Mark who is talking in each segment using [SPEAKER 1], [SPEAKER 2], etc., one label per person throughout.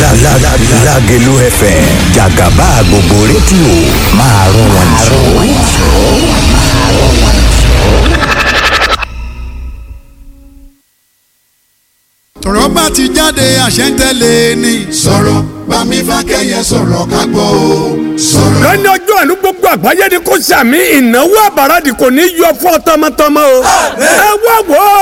[SPEAKER 1] Lágelú FM jàgàbá gbogbo rédíò máa rún wọn jù.
[SPEAKER 2] tọ̀rọ̀ bá ti jáde àṣẹ ń tẹ̀lé ni.
[SPEAKER 3] sọ̀rọ̀ bámi fákẹ́yẹ sọ̀rọ̀ ká gbọ́ o sọ̀rọ̀.
[SPEAKER 4] lọ́ní ọjọ́ àánú gbogbo àgbáyé ni kò sàmì ìnáwó àbáradì kò ní yọ fún ọ tọmọtọmọ o. ẹ wá wò ó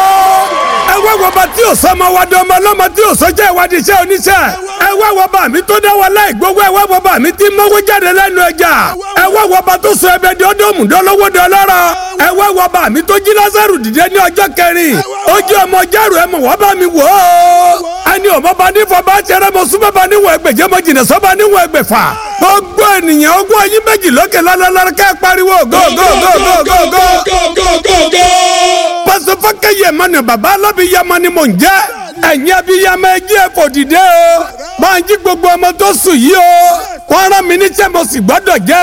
[SPEAKER 4] ẹ wá wò bá tí o sọmọ wa dán ọmọ ọlọ́mọ tí o sọjọ́ ìwádìí iṣẹ́ oníṣẹ́ ẹ wá wò bá mi tó dá wa láì gbogbo ẹ wá wò bá mi tí mọ́wó jáde lẹ́nu ẹja ẹ wá wò bá tó sọ ẹbẹ di ọdọ́mù dọ́lọ́wọ́ dọ́lọ́rọ̀ ẹ wá wò bá mi tó jí lásàrù dìde ní ọjọ́ kẹrin ó jẹ́ ọmọ járù ẹ mọ̀ wá bá mi wò ó ẹni ọmọ bá ní fọ bá tẹrẹ mọ súnmọ́ bá níwọ̀n ẹgbẹ̀jẹ̀ mọ jìnnà sọ́ bá níwọ̀n ẹgbẹ̀fà gbogbo ènìyàn ogún ẹyin méjì lókè lálálá kẹ́ ẹ pariwo go go go go go go pásọ fọkẹyẹ mọnà bàbá alábìyamọ ni mò ń jẹ ẹ̀yin abiyamọ ẹjí ẹ fò dìde o máa ń jí gbogbo ọmọ tó sùn yìí o wọ́n rán mi níṣẹ́ mo sì gbọ́dọ̀ jẹ́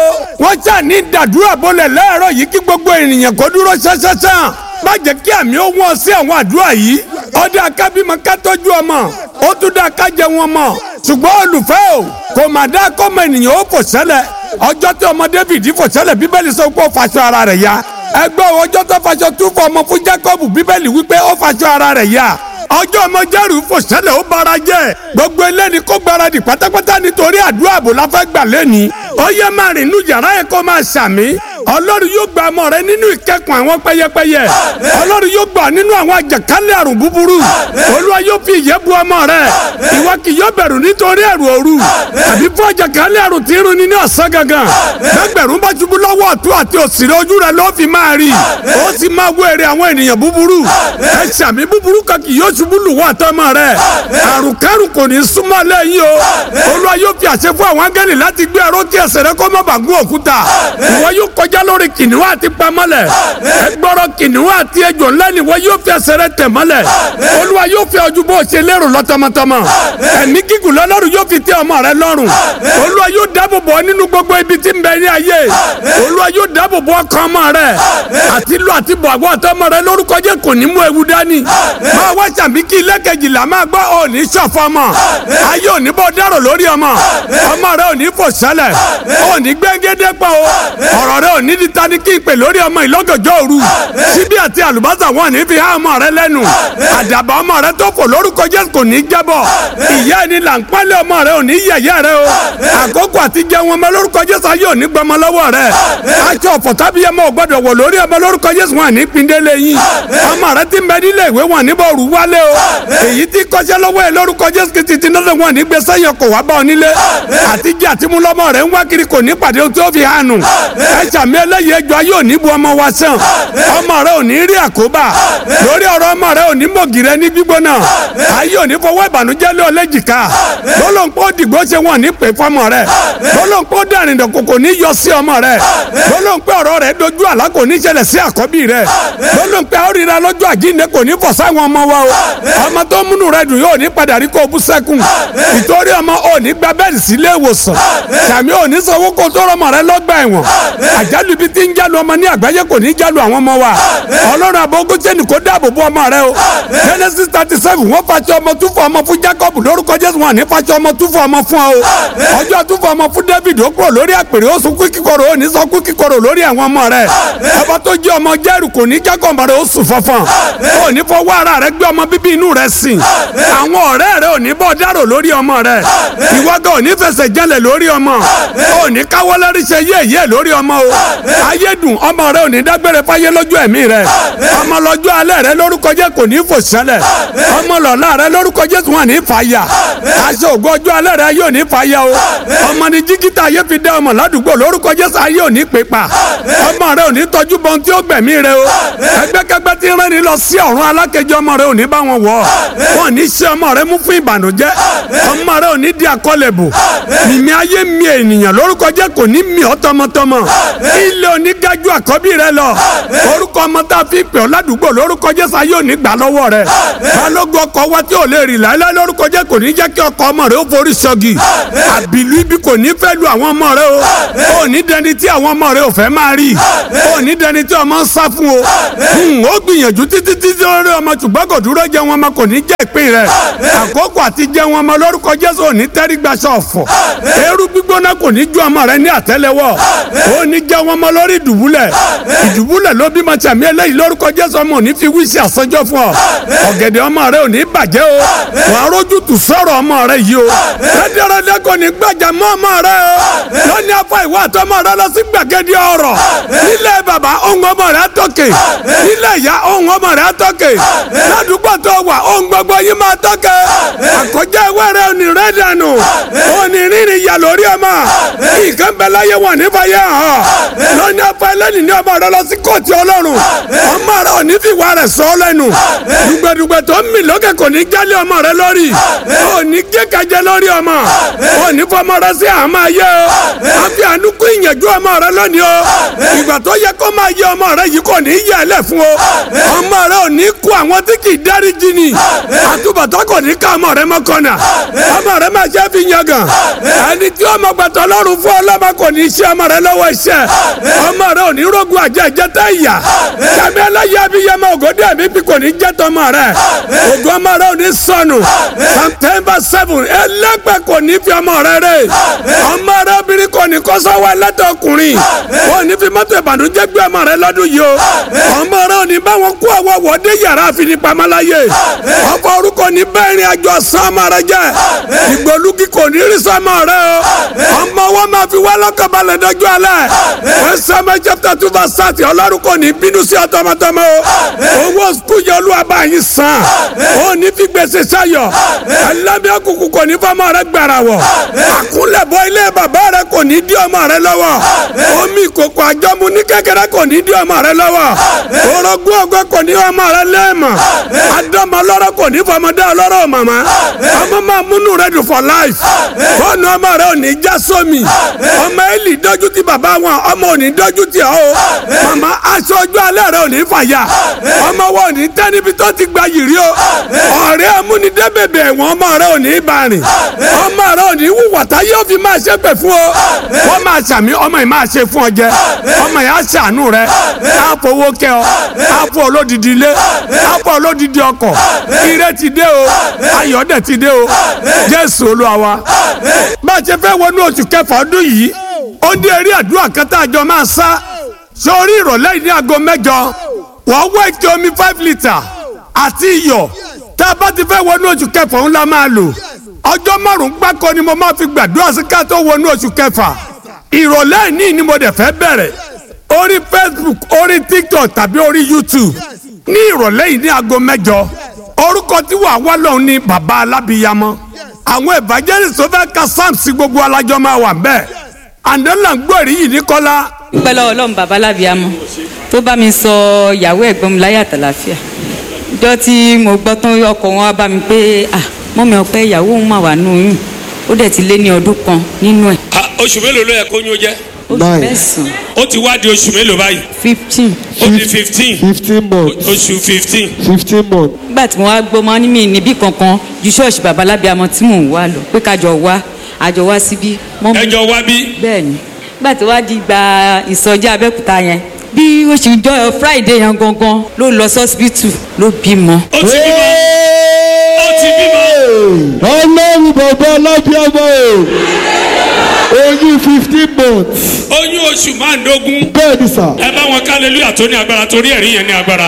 [SPEAKER 4] o wọ́n ṣà ní dàdúrà bọ́lẹ̀ lẹ́ẹ̀rọ yìí kí gbogbo ènìyàn kó dúró ṣáṣáṣá má jẹ́ kí àmì ó wọ́n sí àwọn àdúrà yìí ọdẹ akábímọ ká tọ́jú ọmọ ó tún dá ká jẹ wọn mọ ṣùgbọ́n olùfẹ́ o kò má dá kọ́mọ ènìyàn ó fò ṣẹlẹ̀ ọjọ́ tí ọmọ David fò ṣẹlẹ̀ bíbélì sọ pé ó faṣọ ara rẹ̀ ya ẹgbẹ́ ọjọ́ tó faṣọ tún fọ ọmọ fún Jacob bíbélì wípé ó faṣọ ara rẹ̀ ya ọjọ́ ọmọ jẹ́rù fò ṣẹlẹ̀ ó bara jẹ́ gbogbo eléni kó gbáradì pátápátá nítorí àdúrà àbò la fẹ́ gbà lẹ́ni ó yẹ máa rìn inú yàrá yẹn kó máa ṣàmì ọlọ́run yóò gba ọmọ rẹ nínú ìkẹ́kùn àwọn pẹ́yẹpẹ́yẹ ọlọ́run yóò gbà nínú àwọn àjàkálẹ̀ àrùn búburú olúwa yóò fi ìyẹ́ bu ọmọ rẹ ìwọ kì yóò bẹ̀rù nítorí ẹ̀rù òru àbí fún àjàkálẹ̀ àrùn tí ń runi ní ọ̀sán gangan gbẹgbẹ̀rún bá ṣubú lọ́wọ́ ọ̀tún àti òsì rẹ ojú rẹ ló fi máa rí ó sì máa wọ èrè àwọn ènìyàn búburú ẹ ṣàmì búburú kan kì yóò ṣubú lù wọ́n àtọmọ rẹ àrùn kẹrù kò ní súnmọ́ lẹ́yìn o olúwa yóò fi àṣẹ fún àwọn áńgẹ́lì láti gbé ẹrọ kí ẹsẹ̀ rẹ kó má bàa gún òkúta ìwọ yóò kọjá lórí kìnìún àti pamọ́lẹ̀ ẹgbọ́rọ̀ kìnìún àti ejò ńlá ni ìwọ yóò fi ẹsẹ̀ rẹ tẹ̀ mọ́lẹ̀ olúwa yóò fi ojú bó ṣe lérò lọ tọmọtọmọ ẹ̀mí gígùn lọ́lọ́run yóò fi tẹ́ ọmọ rẹ lọ́rùn olúwa yóò dáàbò bò nínú gbogbo ibi tí ń bẹ ní ayé olúwa yóò dáàbò bò ọkàn ọmọ rẹ àti lọ àti bọ̀ àgọ́ àtọmọ rẹ lórúkọ jẹ́ kò ní mú ewu dání máa wá sàmì kí ilé kejìlá máa gbọ́ òní ṣọ̀fọ̀ ọmọ ayé òní bọ́ dárò lórí ọmọ ọmọ rẹ òní fò sẹ́lẹ̀ òní gbẹ́ngẹ́dẹ́ pọ̀ o ọ̀rọ̀ rẹ òní di tani kí ìpè lórí ọmọ ìlọ́gọ̀jọ́ òru síbí àti àlùbọ́sà wọn ní fi há ọmọ rẹ lẹ́nu àdàbà ọmọ rẹ tó fò lórúkọ jẹ́ kò ní jábọ̀ ìyá ẹni là ń pálẹ̀ ọmọ rẹ òní yẹ̀yẹ́ rẹ o àkókò àti jẹun ọmọ lórúkọ Jésù ayé òní gbọmọ lọ́wọ́ rẹ aṣọ ọ̀fọ̀ tábí ọmọ ò gbọdọ̀ wọ̀ lórí ọmọ lórúkọ Jésù wọn ní pindélé yín ọmọ rẹ ti mẹ nílé ìwé wọn níbọ̀ rú wálé o èyí tí kọ́ṣẹ́ lọ́wọ́ ẹ lórúkọ Jésù kìtì tí náà wọn ní gbèsè yẹn kò wá bá ọ nílé àtijọ́ àti mú lọ́mọ rẹ ń wá kiri kò ní pàdé tó fi hànú ẹ sàmì eléyìí ẹjọ́ ayé òní bu ọmọ wa sàn ọmọ rẹ ò ní rí àkóbá lórí ọ̀rọ̀ ọmọ rẹ ò ní mọ̀gìrẹ́ ní gbígbóná ayé òní fọwọ́ ìbànújẹ́ lé ọlẹ́jìká lọ́lọ́npọ̀ dìgbò ṣe wọn ní pè fọmọ rẹ lọ́lọ́npọ̀ dàrin dọ̀kọ̀ kò ní yọ sí ọmọ rẹ lọ́lọ́npọ̀ ọ̀rọ̀ rẹ dojú àlá kò ní ṣẹlẹ̀ sí àkọ́bí rẹ lọ́lọ́npọ̀ àríra lọ́jọ́ àjíǹde kò ní fọ̀ sáwọn ọmọ wa o ọmọ tó múnú rẹ dùn yóò ní padà rí kó bú sẹ́kùn ìtorí ọmọ ò ní gba bẹ́ẹ̀lì sílé ìwòsàn sàmì ò ní sanwó kó tó rọmọ rẹ lọ́gbà ẹ̀wọ̀n àjálù ibi tí ń jálu ọmọ ní àgbáyé kò ní jálu àwọn ọmọ wa ọlọ́run àbógún sẹ́ni kó dáàbò bo ọmọ rẹ o genesis thirty seven wọ́n fàṣọ ọmọ túfọ̀ ọmọ fún jacob lórúkọ jésù wọn ní fàṣọ ọmọ túfọ̀ ọmọ fún ọ o ọjọ́ túfọ̀ ọmọ fún david ó kúrò lórí àpèrè ó sunkún kíkorò ó ní sọkún kíkorò lórí àwọn ọmọ rẹ ọba tó jẹ́ ọmọ jẹ́rù kò ní jacob rẹ ó sùn fọ́fọ́n ó ní fọwọ́ ara rẹ gbé ọmọ bíbí inú rẹ sìn àwọn ọ̀rẹ́ rẹ ò ní bọ́ dárò lórí ọmọ rẹ ìwọ́gà ò ní fẹsẹ̀ jẹ́lẹ̀ lórí ọmọ ò ní káwọ́ lẹ́rìí ṣe yéèyé lórí ọmọ o ayédùn ọmọ rẹ ò ní dágbére fáyé lójú ẹ̀mí rẹ ọmọ lọ́jọ́ alẹ́ rẹ lórúkọ jẹ́ kò ní fò sẹ́lẹ̀ ọmọ lọ́la rẹ lórúkọ jẹ́ wọn ní fàyà aṣọ ògo ọjọ́ alẹ́ rẹ yóò ní fàyà o ọmọ ní jígítà ayé fi dá ọmọ ládùúgbò lórúkọ jẹ́ ayé ò ní pè pa ọmọ rẹ ò ní tọ́jú bọ́n tí ó gbẹ̀mí rẹ o ẹgbẹ́kẹgbẹ́ tí ń rẹ́ni lọ sí ọ̀run alákejì ọmọ rẹ ò ní bá wọn wọ̀ wọn ní ṣe ọmọ rẹ mú fún ìbànújẹ́ ọmọ rẹ ò ní di àkọlẹ̀bù mímí ayé mi ènìyàn lórúkọ jẹ́ kò ní mì ọ́ tọmọtọmọ ilé onígájú àkọ́bí rẹ lọ orúkọ ọmọ tá a fi pè ọ́ ládùúgbò lórúkọ Jésù ayé ò ní gbà lọ́wọ́ rẹ balógun ọkọ̀ wa tí ò lè rìn láéláé lórúkọ jẹ́ kò kò ní jẹ́ kí ọkọ ọmọ rẹ ó forí sọ́gi àbìlú ibi kò ní fẹ́ lu àwọn ọmọ rẹ o ò ní dẹni tí àwọn ọmọ rẹ ò fẹ́ máa rí ò ní dẹni tí ọmọ ń sá fún o Hmm, ó gbìyànjú títí títí lórí ọmọ ṣùgbọ́n kò dúró jẹ́ wọn ọmọ kò ní jẹ́ ìpín rẹ àkókò àti jẹ́ wọn ọmọ lórúkọ Jésù ò ní tẹ́rí gbaṣọ ọ̀fọ̀ eérú gbígbóná kò ní ju ọmọ rẹ ní àtẹ́lẹwọ́ ò ní jẹ́ wọn ọmọ lórí ìdùbúlẹ̀ ìdùbúlẹ̀ ló bímọ tàmí eléyìí lórúkọ Jésù ọmọ ò ní fi wíṣì àsọjọ́ fún ọ ọ̀gẹ̀dẹ̀ ọmọ rẹ ò ní bàjẹ́ o wàá rójú tù sọ̀rọ̀ ọmọ rẹ yìí o rẹ́dẹ́rẹ́dẹ́ kò ní gbàjà mọ́ ọmọ rẹ o lónìí afọ ìwà àtọmọ rẹ lọ sí gbàgede ọ̀rọ̀ nílẹ̀ bàbá ohun ọmọ rẹ tọ́kè nílẹ̀ ìyá ohun ọmọ rẹ tọ́kè ládùúgbò tó wà ohun gbogbo yìí máa tọ́kè àkọjá ìwé rẹ ò ní rẹ dànù ò ní rírì yà lórí ọmọ nǹkan bẹ láyé wọn nífàyà hàn lónìí afọ ẹlẹ́ni ní ọmọ rẹ lọ sí kóòtù ọlọ́run ọmọ rẹ ò ní fìwà rẹ sọ ọ́ lẹ́nu dùgbẹ̀dùgbẹ̀ tó ń mì lókè kò ní jálé ọmọ rẹ lórí ò ní kékajẹ lórí ọmọ ò ní fọmọ rẹ sí àmọ́ ayé o àfi ànúkú ìyànjú ọmọ rẹ lónìí o ìgbà tó yẹ kó máa yẹ ọmọ rẹ yìí kò ní yẹ ẹ lẹ fún o ọmọ rẹ ò ní kó àwọn tí kì í dáríjì ni àtúbọ̀tán kò ní ká ọmọ rẹ mọ́kànnà ọmọ rẹ máa ṣe fi yangàn ẹni tí ọmọ gbàtọ́ lọ́rùn fún ọlọ́mọ kò ní ṣe ọmọ rẹ lọ́wọ́ iṣẹ́ ọmọ rẹ ò ní rógun àjẹ ìjẹta ìyà kàmí ẹlẹ́yẹ abiyamọ ògòdì ẹ̀mí bí kò ní jẹ́ tọmọ rẹ ògùn ọmọ rẹ ò ní sọnù september seven ẹlẹ́gbẹ́ kò ní fi ọmọ rẹ rẹ ọmọ rẹ obìnrin kò ní kó sọ́wọ́ ẹlẹ́tọ̀ ọkùnrin kò ní fi mọ́tò ìbànújẹ́ gbé ọmọ rẹ lọ́dún yìí o ọmọ rẹ ò ní bá wọn kó àwọ̀ wọ́dé yàrá àfinipamọ́láyé ọkọ̀ orúkọ ní bẹ́ẹ̀rin àjọ sàn ọmọ rẹ jẹ́ ìgbòlúgi kò ní rí sọmọ rẹ o ọmọ wọn máa fi wá lọ́kàn balẹ̀ dọ́jú alẹ́ wọ́n sẹ́mi chapter two verse thirty ọlọ́run kò ní bínú sí ọtọmọtọmọ o owó skul yẹn olúwa bá yín san ó ní fi gbèsè sayọ ẹlẹ́mi ọkùnkùn kò ní fọmọ rẹ gbàrà wọ̀ àkúnlẹ̀bọ ilé bàbá rẹ kò ní dí ọmọ rẹ lọ́wọ́ omi ìkòkò àjọmu ní kékeré kò ní dí ọmọ rẹ lọ́wọ́ orogún ọgọ́ kò ní ọmọ rẹ lẹ́ẹ̀mọ̀ adọ́mọ lọ́rọ̀ kò ní fọmọdé ọlọ́rọ̀ màmá ọmọ máa múnú rẹ dùn for life fóònù ọmọ rẹ ò ní já sómi ọmọ èlì dójú ti bàbá wọn ọmọ ò ní dójú ti ọ o màmá aṣọ ojú alẹ́ rẹ ò ní fàyà ọmọ wọn ò ní tẹ́ níbi tó ti gba yìrì o ọ̀rẹ́ amúnidẹ́bẹ̀bẹ̀ ẹ̀wọ̀n ọmọ rẹ ò ní bá rìn ọmọ rẹ ò ní wùwà tá yóò fi máa ṣe pẹ̀ fún o wọ́n máa ṣàmì ọmọ yìí máa ṣe fún ọ jẹ ọmọ yìí á ṣàánú rẹ á fowó kẹ ọ á fọ olódìdí ilé á fọ olódìdí ọkọ̀ ire ti dé o ayọ̀ dẹ̀ ti dé o jésù olúwa wa bá a ṣe fẹ́ wọnú oṣù kẹfà ọdún yìí ó ní eré àdúrà kan tá a jọ máa sá sórí ìrọ̀lẹ́ yìí ní aago mẹ́jọ wọ́n wá ike omi five litre àti iyọ̀ tá a bá ti fẹ́ wọnú oṣù kẹfà ńlá máa lò ọjọ́ márùn-ún gbáko ni mo máa fi gbàdúrà sí ká tó wọnú oṣù kẹfà ìrọ̀lẹ́ ní ni mo dẹ̀ fẹ́ bẹ̀rẹ̀ orí facebook orí tiktok tàbí orí youtube ní ìrọ̀lẹ́ yìí ní aago mẹ́jọ orúkọ tí wàá wá lọ́hùn ní bàbá alábìyamọ àwọn evangelist tó fẹ́ ka psalm sí gbogbo alájọ máa wà bẹ́ẹ̀ àndọ́là ń gbọ́ èrí yìí ní kọ́lá
[SPEAKER 5] dúpẹ́ lọ́wọ́ ọlọ́run bàbá lábíàmọ́ tó bá mi sọ ìyàwó ẹ̀gbọ́n mi láyé àtàlàfíà ìjọ tí mo gbọ́ tán ọkọ wọn wá bá mi pé ah mọ́mi ọpẹ́ ìyàwó òun mà wà nù yín ó dẹ̀ ti lé ní ọdún kan nínú ẹ̀
[SPEAKER 6] Ah, oṣù mélòó ló yẹ kó yún ó jẹ́
[SPEAKER 5] oṣù mẹ́sàn-án
[SPEAKER 6] ó ti wá di oṣù mélòó báyìí
[SPEAKER 5] fifteen
[SPEAKER 6] ó di fifteen
[SPEAKER 7] fifteen months
[SPEAKER 6] oṣù fifteen
[SPEAKER 7] fifteen months
[SPEAKER 5] nígbà tí mo wá gbọ́ mọ́ ní mi níbí kankan ju ṣọ́ọ̀ṣì bàbá lábíàmọ́ tí mò ń wá lọ pé kájọ wá àjọ wá síbí mọ́mi
[SPEAKER 6] ẹjọ wá bí
[SPEAKER 5] bẹ́ẹ̀ ni nígbà tó wá di gba ìsọjí abẹ́òkúta yẹn bí ó ṣe jọ friday yẹn gangan ló lọ sọ́sibítù ló bímọ.
[SPEAKER 6] ó ti bímọ ó ti bímọ
[SPEAKER 7] ọlọ́run bàbá alábíàmọ́ o oyún fifteen months
[SPEAKER 6] oyún oṣù márùndógún
[SPEAKER 7] bẹ́ẹ̀ ni sà
[SPEAKER 6] ẹ bá wọn hallelujah tó ní agbára torí ẹ̀rí yẹn ní agbára.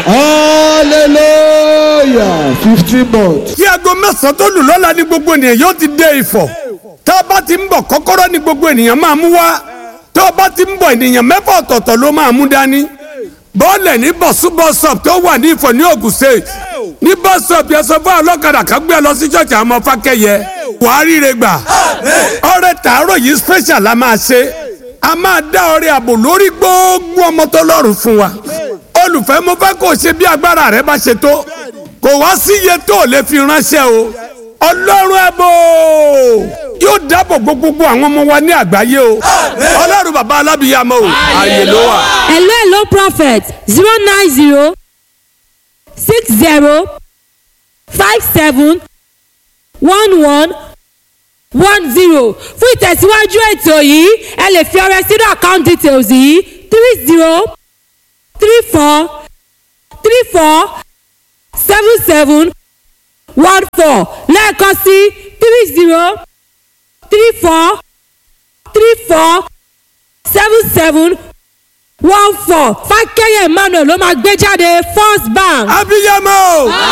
[SPEAKER 7] hallelujah fifteen months
[SPEAKER 4] tí aago mẹ́sàn-án tó lù lọ́la ní gbogbo ènìyàn yóò ti dé ìfọ̀ tá a bá ti ń bọ̀ kọ́kọ́rọ́ ní gbogbo ènìyàn máa mú wá tá a bá ti ń bọ̀ ènìyàn mẹ́fà ọ̀tọ̀ọ̀tọ̀ ló máa mú dání bọ́ọ̀lẹ̀ ní bọ̀sú bọ́sọ̀p tó wà ní ìfọ̀ ní Ògùn state ní bọ́sọ̀p yẹn sọ fún ọlọ́kadà kan gbé ẹ lọ sí ṣọ́ọ̀ṣì àwọn ọmọ fákẹ́yẹ wàá ríre gbà ọrẹ tàárọ̀ yìí special la máa ṣe a máa dá ọrẹ àbò lórí gbogbo ọmọ tó lọ́rùn fún wa olùfẹ́ mo fẹ́ kó o ṣe bí agbára rẹ bá ṣe tó kò wá sí iye tó o lè fi ránṣẹ́ o ọlọ́run ẹ̀bọ yóò dáàbò bo gbogbo àwọn ọmọ wa ní àgbáyé o ọlọ́run bàbá alábìyàmọ o ààyè ló wà.
[SPEAKER 8] hello hello prophet zero nine zero six zero five seven one one one zero fún ìtẹ̀síwájú ètò yìí ẹ lè fi ọrẹ sínú account details yìí three zero three four three four seven seven one four lẹ́ẹ̀kan sí three zero three four three four seven seven one four fákẹ́yẹ̀ emmanuel ló máa gbé jáde first bank.
[SPEAKER 4] abiyamọ o